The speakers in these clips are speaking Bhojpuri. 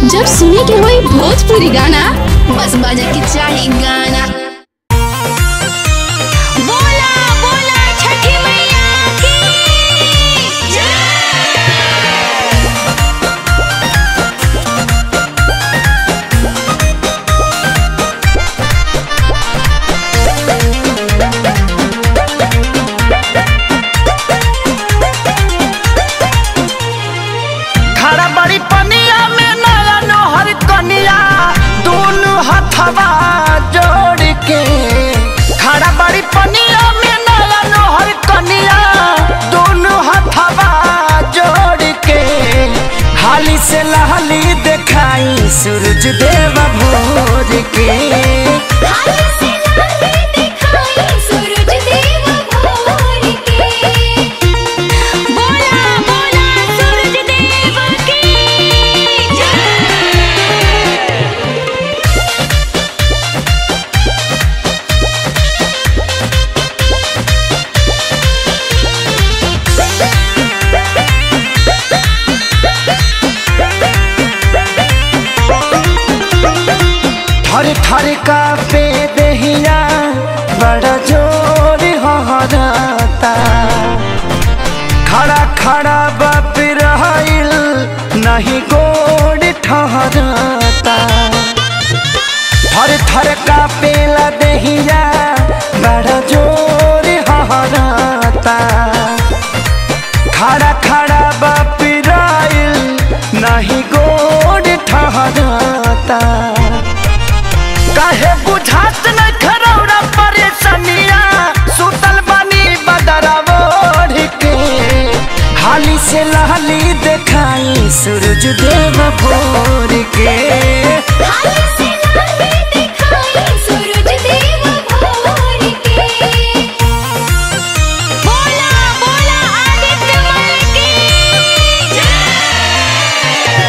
जब सुने के होई भोजपुरी गाना बस बजे के चाही गाना बोला बोला छठी मैया की जय खड़ा बड़ी पनिया में नया नोहर कनिया दोनों हथवा जोड़ के खड़ा बड़ी पनिया में नया नोहर कनिया दोनों हथवा जोड़ के हाली से लहली दिखाई सूरज देव भोर के हाय से लाले दिखाई सूरज देव भोर के बोला बोला सूरज देव की जय थर थर का पे दहिया बड़ा जोर हहराता खड़ा खड़ा बाप रहिल नहीं गोड़ ठहराता थर थर का पेला दहिया बड़ा जोर हहराता खड़ा खड़ा बाप रहिल नहीं गोड़ ठहराता काहे बुझात न खरौरा परेशानिया सुतल बानी बदरवा ओढ़ के हाली से लहली देखाई सूरज देव भोर के हाय से लाले दिखाई सूरज देव भोर के बोला बोला आदित्य मल की जय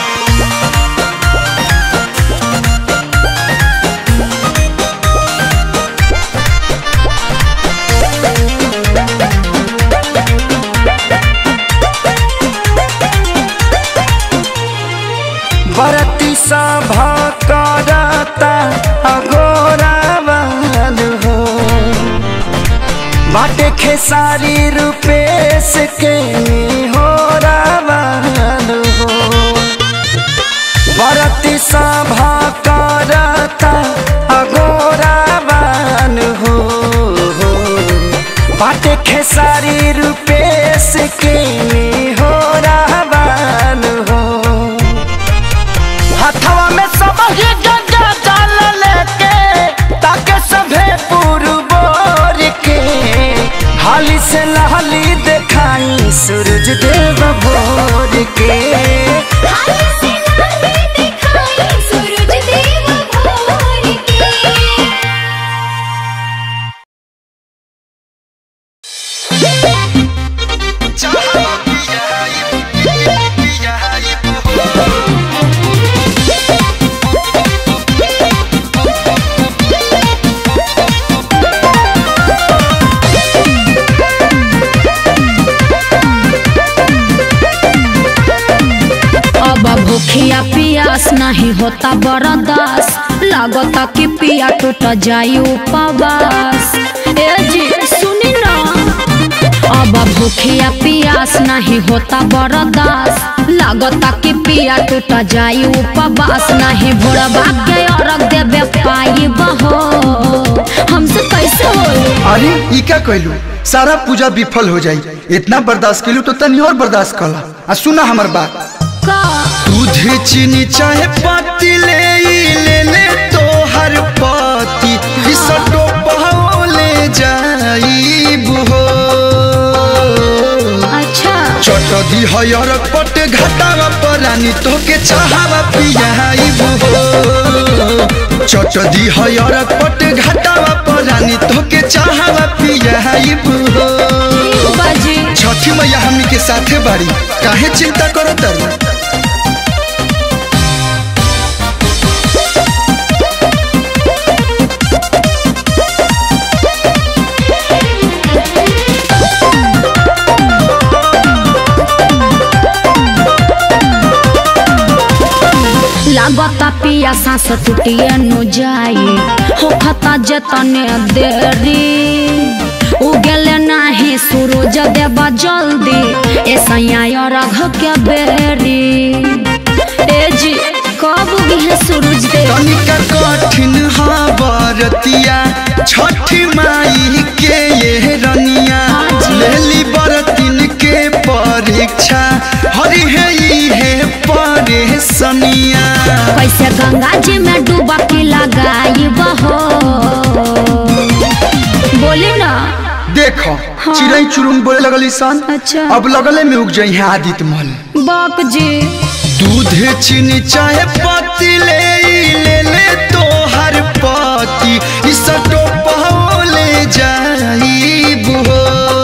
बरती सभा करता अगोरा वाल हो बाटे खेसारी रूपेश के हो रावाल हो बरती सभा करता अगोरा वाल हो बाटे खेसारी रूपेश के हो रावाल हो हथवा में सब ही गंगा जल लेके ताके सभे पुरबोर के हाली से लहली देखाई सूरज देव भोर के हाय से लाले दिखाई सूरज देव भोर के अब भूखिया पियास नहीं होता बर्दास लागता कि पिया टूट जाई उपवास ए जी सुनी ना अब भूखिया पियास नहीं होता बर्दास लागता कि पिया टूट जाई उपवास नहीं भोरबा के अर्घ देवे पाई बहो हमसे कैसे होई अरे ई क्या कहलू सारा पूजा विफल हो जाई इतना बर्दाश्त केलू तो तनी और बर्दाश्त कला आ सुना हमर बात का दूध चीनी चाहे पत्ती ले ई ले ले तो हर पति इसटो ले जाई हो अच्छा चट दी हयर पट घाटावा परानी तो के चाहवा पियाई हो चट दी हयर पट घाटावा परानी तो के चाहवा पियाई हो बाजी छठी मैया हमनी के साथे बाड़ी काहे चिंता करो तरू लागता पिया सांस टूटिए नु जाई हो खता जतने देरी उगले नाही सूरज देबा जल्दी ऐसा रघ के बेरी ए जी कब उगी है सूरज देव तनिका कठिन हा बरतिया छठी माई के ये रनिया लेली बरतिन के परीक्षा हरि है ई है परेशनिया कैसे गंगा जी में डूबा के लगाई बहो बोली ना देखो चिड़ै चुरुंग बोले लगल सन अच्छा। अब लगले में उग जाई है आदित्य मल बाक जी दूध चीनी चाहे पत्ती ले ई ले ले तो हर पति इस टोपा ले जाई बुहो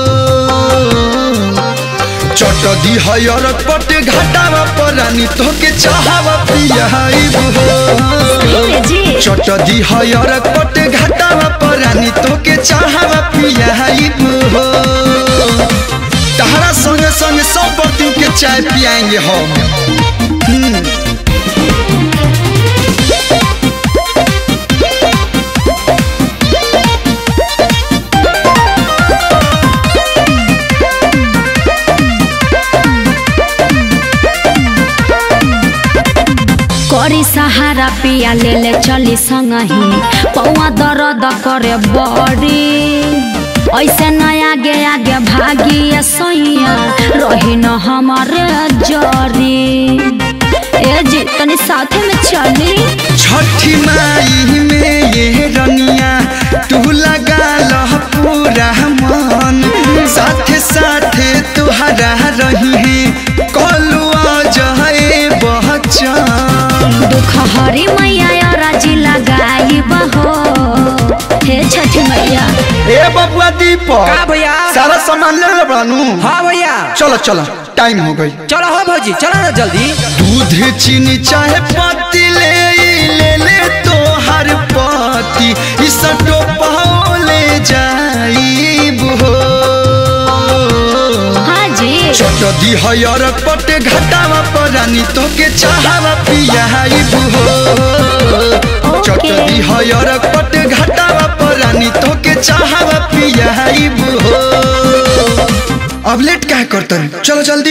चट दी हयर पट घाटावा परानी तो के चाहवा पियाई बुहो जी चट दी हयर पट घाटावा परानी तो के चाहवा पियाई बुहो तहरा संगे संगे सब बर्तन के चाय पियाएंगे हम करी सहारा पिया ले ले चली संगही पौआ दर्द करे बड़ी ऐसे न आगे आगे भागी सैया रही न हमारे जरी ए जी तनी साथे में चली छठी माई में ये रनिया तू लगा लह पूरा मन साथे साथे तुहरा रही है कलुआ जहे बहचन दुख हरी मैया राजी लगाई बहो हे छठी मैया ए बबुआ दीपक का भैया सारा सामान ले ले बानू हाँ भैया चलो चलो टाइम हो गई चलो हो भौजी चलो ना जल्दी दूध चीनी चाहे पत्ती ले ई ले ले तो हर पति इस टोपा ले जाई बुहो हाँ जी छोट दी हयर पट घटावा परानी तो के चाहवा पियाई बुहो छोट दी हयर पट घटावा परानी तो के चाहवा पियाई बुहो अब लेट क्या करते चलो जल्दी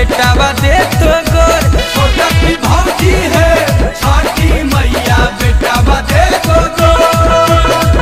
बेटावा दे तो गोर छोटा की भौजी है छठी मैया बेटावा दे तो गोर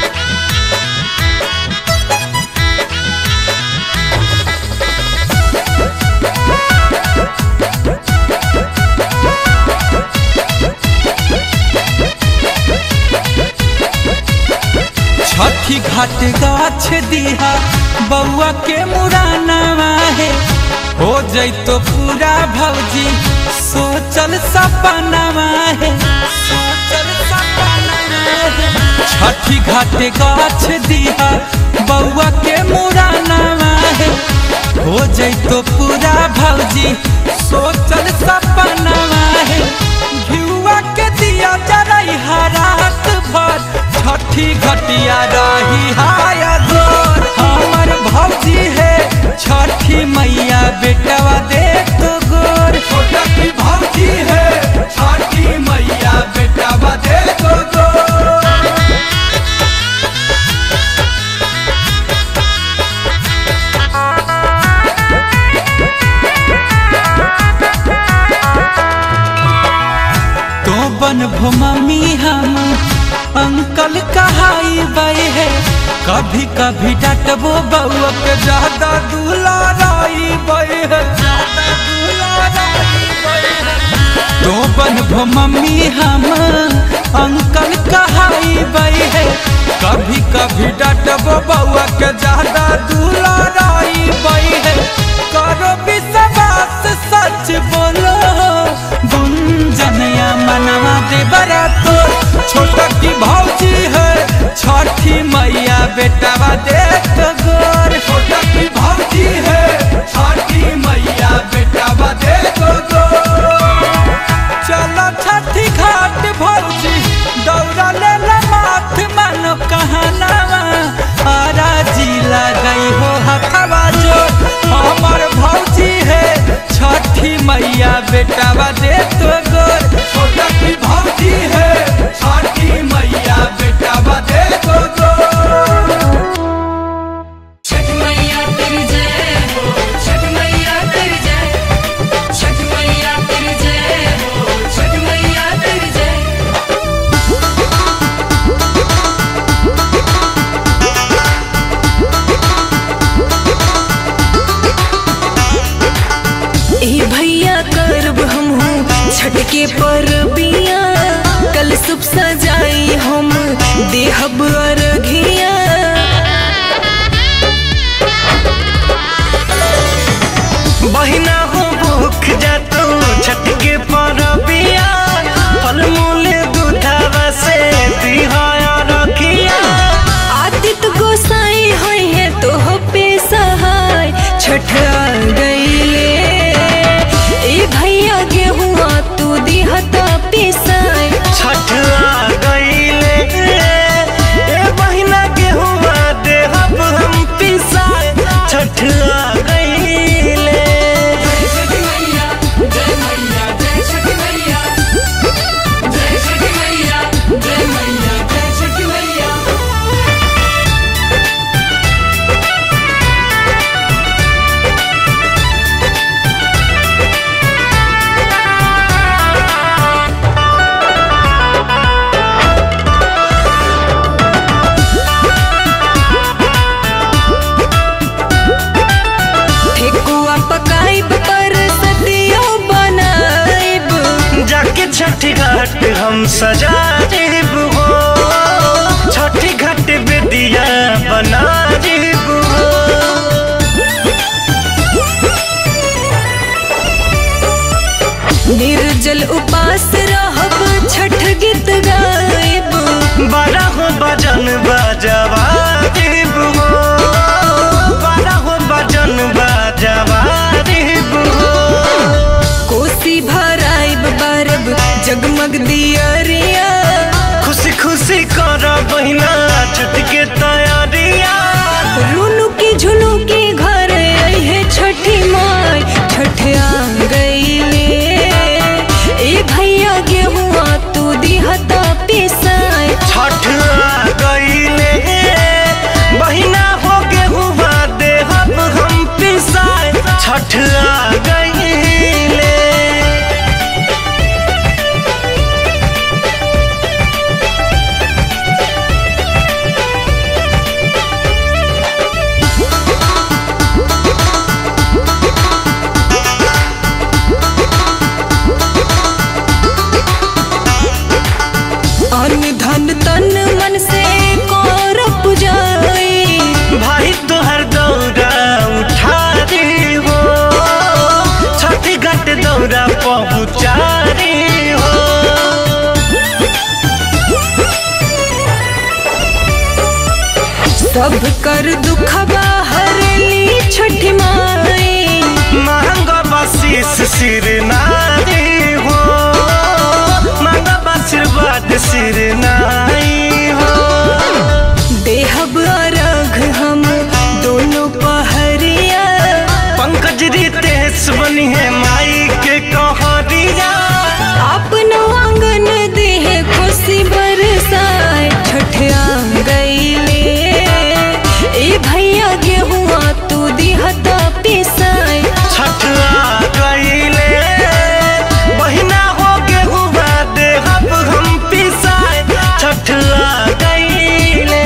छठी घाट गाछ दिहा बउआ के मुराना है हो जैतो पूरा भौजी सोचल सपना है सोचल सपना है छठी घाट गाछ दिहा बउआ के मुराना है हो जैतो पूरा भौजी सोचल सपना है घिउआ के दिया जरई रात भर छठी घटिया रही हाया गोर हमर भौजी है छठी मैया बेटवा दे तो गोर छोटा की भौजी है छठी मैया बेटवा दे तो गोर तो बन भो मम्मी हम अंकल कहाई बे है कभी कभी डटबो बउआ के ज्यादा दुलाराई बे है ज्यादा दुलाराई बे है तो बन भो मम्मी हम अंकल कहाई बे है कभी कभी डटबो बउआ के ज्यादा दुलाराई बे है करो विश्वास सच बोलो गुंजनया मनवा दे बरा तो छोटा की भौजी है छठी मैया बेटावा दे तो गोर छोटा की भौजी है छठी मैया बेटावा दे तो गोर चलो छठी घाट भौजी दौड़ा ले ला माथ मानो कहनावा आरा जिला गई हो हथवा जो हमर भौजी है छठी मैया बेटावा दे तो गोर छोटा की भौजी है छठी मैया बेटावा दे तो गोर छठ मैया तेरी जय हो छठ मैया तेरी जय छठ मैया तेरी जय हो छठ मैया तेरी जय ए भैया करब हमहू छठ के परबिया कल सुब सजाई हम देहब अरघिया बहिना हो भूख जातो छठ के परबिया फल मूल दूधवा से दिहाया रखिया आदित गोसाई होई है तो हो पे सहाय छठ आ गईले ए भैया गेहुआ तू दिहता पिसाय छठ आ गईले ए बहिना गेहुआ देहब हम पिसाए छठ आ गईले छठ मैया जय मैया जय छठ मैया जय छठ मैया जय मैया जय छठ मैया ठेकुआ पकाइब पर सदियो बनाइब जाके छठ घाट हम सजा देब हो छठ घाट बेदिया बना देब हो निर्जल उपास रहब छठ गीत गाइब बारह हो बजन बजवा देब हो बारह हो बजन बजवा देब हो कोसी भराइब बारब जगमग दियरिया खुशी खुशी कर बहिना छठ के तैयारिया रुनु की झुनु की घर है छठी माई छठ आ गईले ए भैया गेहुआ तू दिहता पिसाय छठ आ गईले बहिना हो गेहुआ देहब हम पिसाए छठ आ गईले सब कर दुखबा हरली छठ माई मांग बसीस सिर नारी हो मांग आशीर्वाद सिर नाई हो देहब अर्घ हम दोनों पहरिया पंकज रितेश बनी है माई के कहरिया अपनो आंगन देह खुशी बरसाए छठ आ गईले ए भैया गेहुआ तू दिहता पिसाए छठवा गईले बहिना हो गेहुआ देहब हम पिसाए छठवा गईले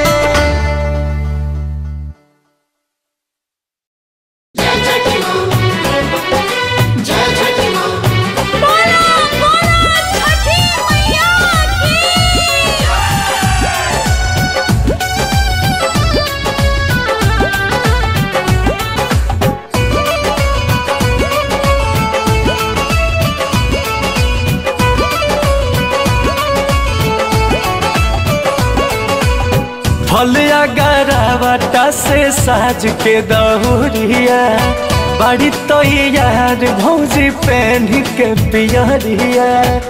फलिया गरावटा से साज के दहुरिया बड़ी तो यार भौजी पहन के पियरिया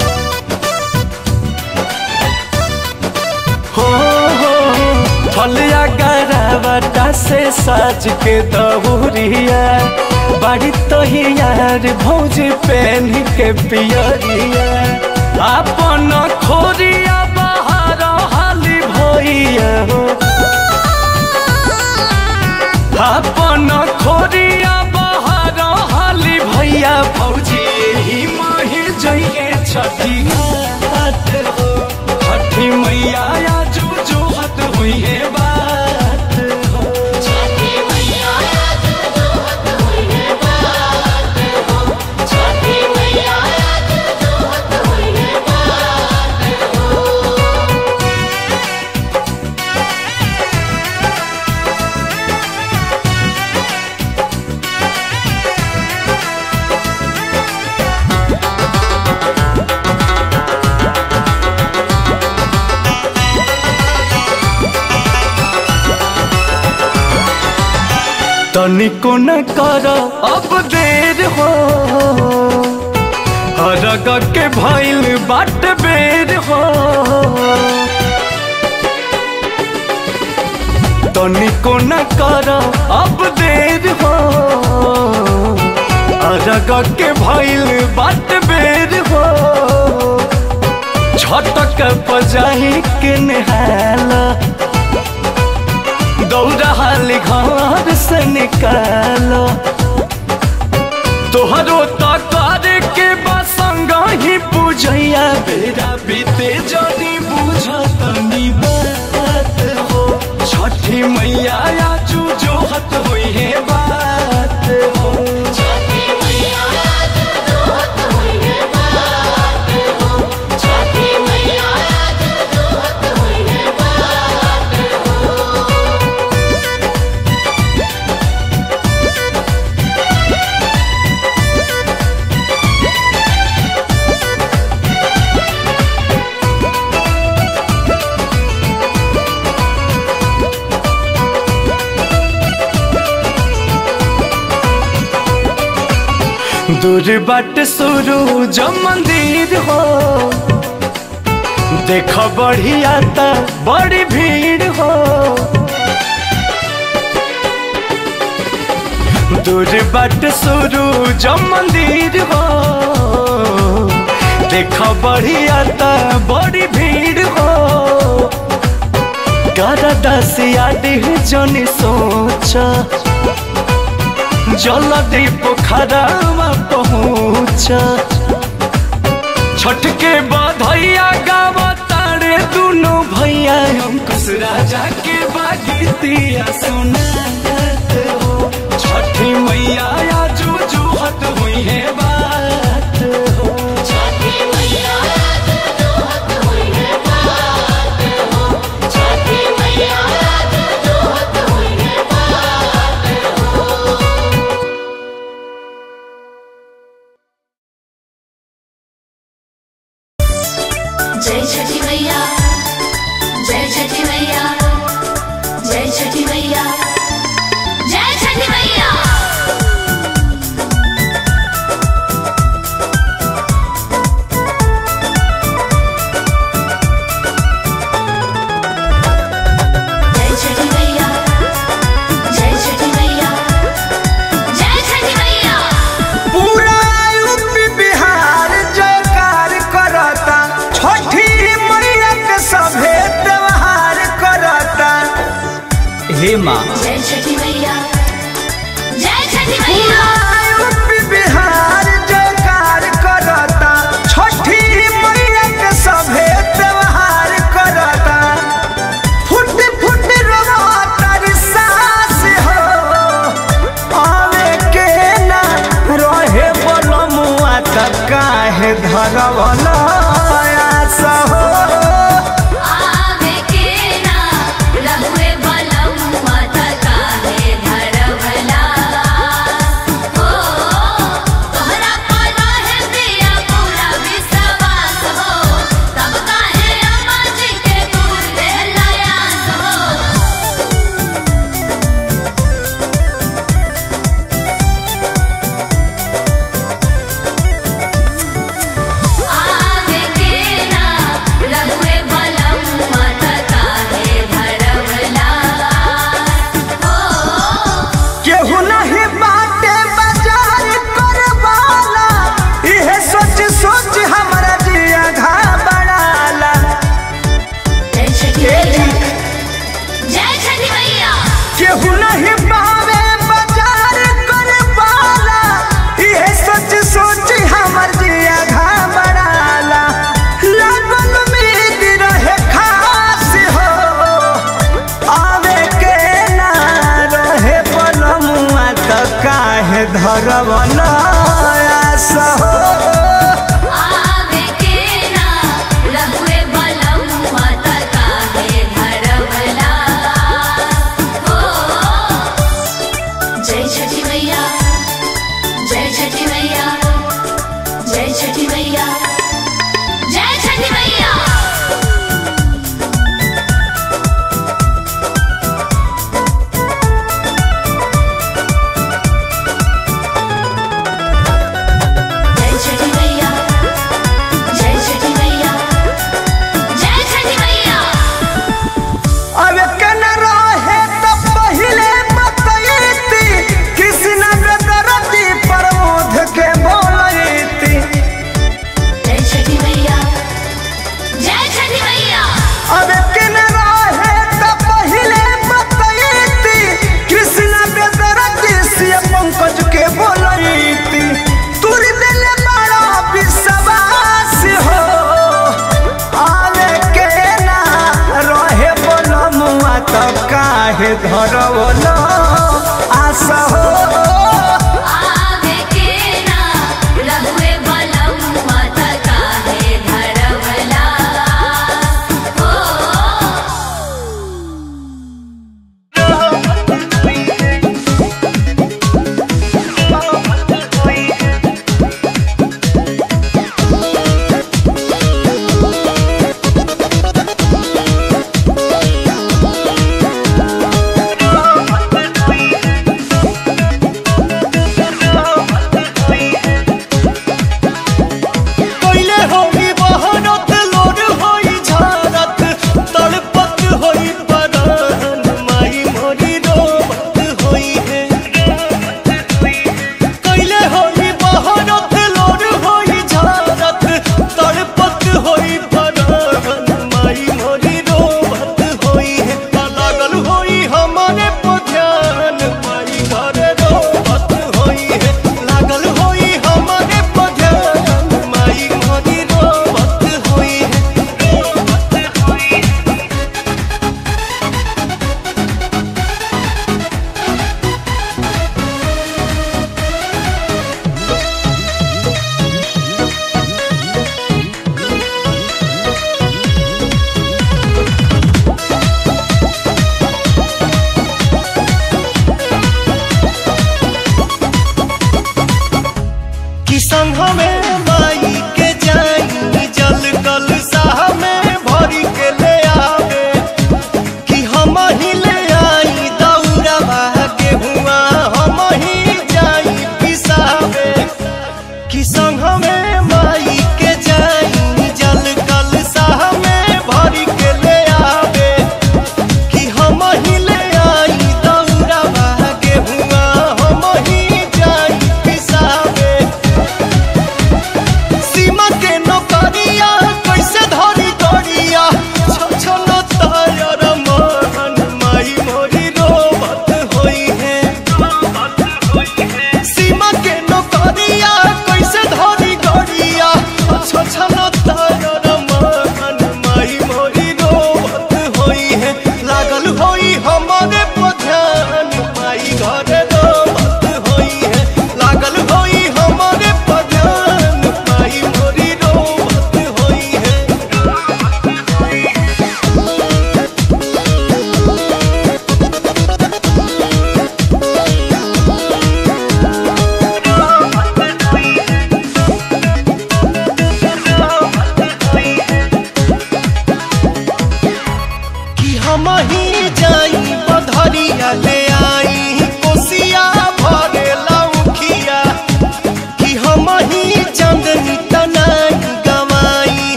हो हो फलिया गरावटा से साज के दहुरिया बड़ी तो यार भौजी पहन के पियरिया अपन खोरिया बाहर हाली भैया हो अपन खोरिया बाहर हाली भैया भौजी ही माही जइए छठी घाट हो छठी मैया जो जो हत हुई है बात हो तनिको न कर अब देर हो हरग के भइल बाट बेर हो तनिको न कर अब देर हो हरग के भइल बाट बेर हो छटक पजाही के नहाला दौड़ा हाली घर से निकालो तोहरो तकार के बसंग ही पूजैया बेरा बीते जनी बुझतनी बात हो छठी मैया आजू जो हत हुई है बात हो दूर बाट शुरू जो मंदिर हो देख बढ़िया ता बड़ी भीड़ हो दूर बाट शुरू जो मंदिर हो देख बढ़िया ता बड़ी भीड़ हो कर दसिया डिह जनी सोचा जल्दी पोखरावा पहुँच छठ के बधैया गाव तारे दुनो भैया हम कुछ राजा के बागीतिया सुनात हो छठी मैया आजू जुहत हुई है बात हो जय छठी मैया जय छठी मैया जय माँ जय छठी मैया जय छठी मैया यूपी बिहार जयकार करता छठी मैया के सभे त्योहार करता फुट फुट रोता रे सास हो आवे के ना रहे बोलमुआ त काहे धरवला